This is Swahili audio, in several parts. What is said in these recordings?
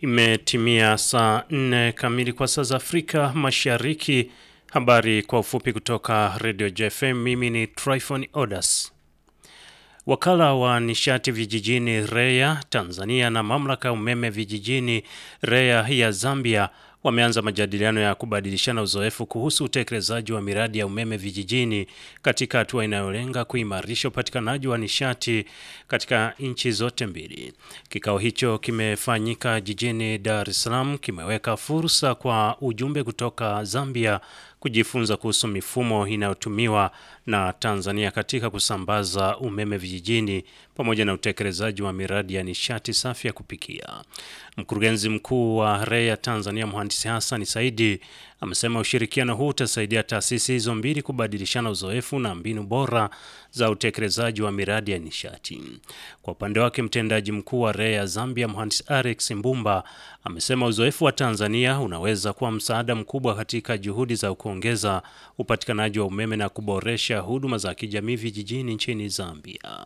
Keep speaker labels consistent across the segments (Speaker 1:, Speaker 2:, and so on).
Speaker 1: Imetimia saa nne kamili kwa saa za Afrika Mashariki. Habari kwa ufupi kutoka Radio JFM. Mimi ni Tryphon Odas. Wakala wa nishati vijijini REA Tanzania na mamlaka ya umeme vijijini REA ya Zambia wameanza majadiliano ya kubadilishana uzoefu kuhusu utekelezaji wa miradi ya umeme vijijini katika hatua inayolenga kuimarisha upatikanaji wa nishati katika nchi zote mbili. Kikao hicho kimefanyika jijini Dar es Salaam, kimeweka fursa kwa ujumbe kutoka Zambia kujifunza kuhusu mifumo inayotumiwa na Tanzania katika kusambaza umeme vijijini pamoja na utekelezaji wa miradi ya nishati safi ya kupikia. Mkurugenzi mkuu wa REA Tanzania Mhandisi Hassan Saidi amesema ushirikiano huu utasaidia taasisi hizo mbili kubadilishana uzoefu na mbinu bora za utekelezaji wa miradi ya nishati. Kwa upande wake, mtendaji mkuu wa REA Zambia Mhandisi Alex Mbumba amesema uzoefu wa Tanzania unaweza kuwa msaada mkubwa katika juhudi za kuongeza upatikanaji wa umeme na kuboresha huduma za kijamii vijijini nchini Zambia.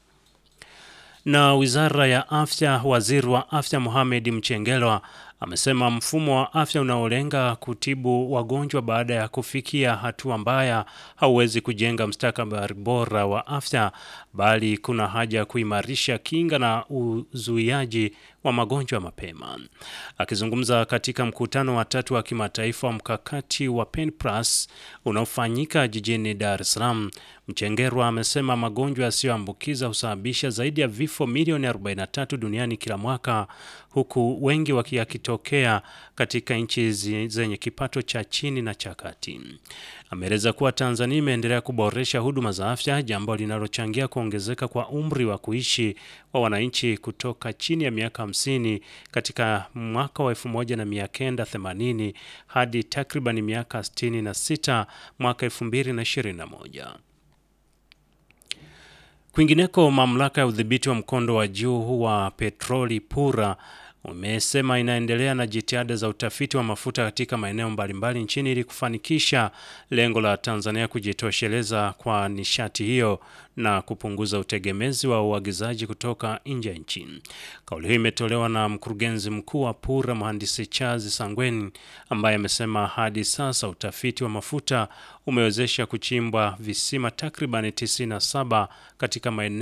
Speaker 1: Na Wizara ya Afya, Waziri wa Afya Mohamed Mchengerwa amesema mfumo wa afya unaolenga kutibu wagonjwa baada ya kufikia hatua mbaya hauwezi kujenga mustakabali bora wa afya, bali kuna haja ya kuimarisha kinga na uzuiaji wa magonjwa mapema. Akizungumza katika mkutano wa tatu wa kimataifa wa mkakati wa PENPLAS unaofanyika jijini Dar es Salaam, Mchengerwa amesema magonjwa yasiyoambukiza husababisha zaidi ya vifo milioni 43 duniani kila mwaka, huku wengi wakiyakitokea katika nchi zenye kipato cha chini na cha kati. Ameeleza kuwa Tanzania imeendelea kuboresha huduma za afya, jambo linalochangia kuongezeka kwa umri wa kuishi wa wananchi kutoka chini ya miaka 50 katika mwaka wa 1980 hadi takriban miaka 66 mwaka 2021. Kwingineko, mamlaka ya udhibiti wa mkondo wa juu wa petroli PURA umesema inaendelea na jitihada za utafiti wa mafuta katika maeneo mbalimbali nchini ili kufanikisha lengo la Tanzania kujitosheleza kwa nishati hiyo na kupunguza utegemezi wa uagizaji kutoka nje ya nchi. Kauli hiyo imetolewa na mkurugenzi mkuu wa PURA mhandisi Charles Sangweni ambaye amesema hadi sasa utafiti wa mafuta umewezesha kuchimbwa visima takribani 97 katika maeneo